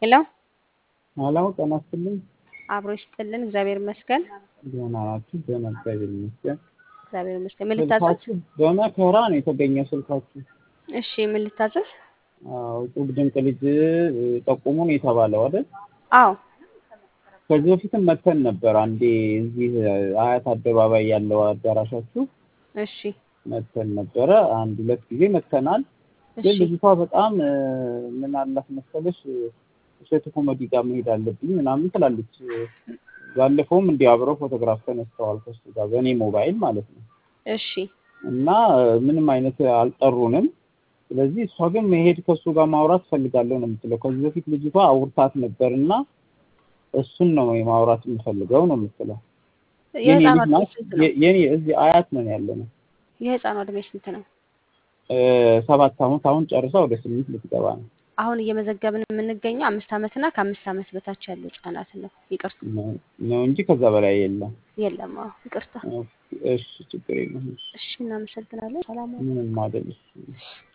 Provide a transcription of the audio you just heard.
ሄሎ ሄሎ ጤና ይስጥልኝ። አብሮ ይስጥልን። እግዚአብሔር ይመስገን። ደህና ናችሁ? ደህና እግዚአብሔር ይመስገን። እግዚአብሔር ይመስገን። ምን ልታዘዝ? ስልካችሁ በመከራ ነው የተገኘው ስልካችሁ። እሺ ምን ልታዘዝ? አዎ ጡብ ድንቅ ልጅ ጠቁሙ ነው የተባለው አይደል? አዎ ከዚህ በፊትም መተን ነበር አንዴ እዚህ አያት አደባባይ ያለው አዳራሻችሁ እሺ መተን ነበረ። አንድ ሁለት ጊዜ መተናል። ግን እሺ ልጅቷ በጣም ምን አላት መሰለሽ እሸቱ ኮሜዲ ጋር መሄድ አለብኝ ምናምን ትላለች። ባለፈውም እንዲህ አብረው ፎቶግራፍ ተነስተዋል ከሱ ጋር በእኔ ሞባይል ማለት ነው። እሺ እና ምንም አይነት አልጠሩንም። ስለዚህ እሷ ግን መሄድ ከእሱ ጋር ማውራት ፈልጋለሁ ነው የምትለው። ከዚህ በፊት ልጅቷ አውርታት ነበር እና እሱን ነው ማውራት የምፈልገው ነው የምትለው። የኔ የህፃኗ ልጅ እድሜ ናት። ስንት ነው? የ- የኔ እዚህ አያት ነን ያለ ነው። የህፃኗ እድሜ ስንት ነው? ሰባት አመት አሁን ጨርሳ ወደ ስምንት ልትገባ ነው። አሁን እየመዘገብን የምንገኘው አምስት ዓመትና ከአምስት ዓመት በታች ያሉ ህጻናትን ነው። ይቅርታ ነው ነው እንጂ ከዛ በላይ የለም። የለም። አዎ ይቅርታ። እሺ ችግር የለም። እሺ እናመሰግናለን። ሰላም ዋሉ። ምንም አይደል።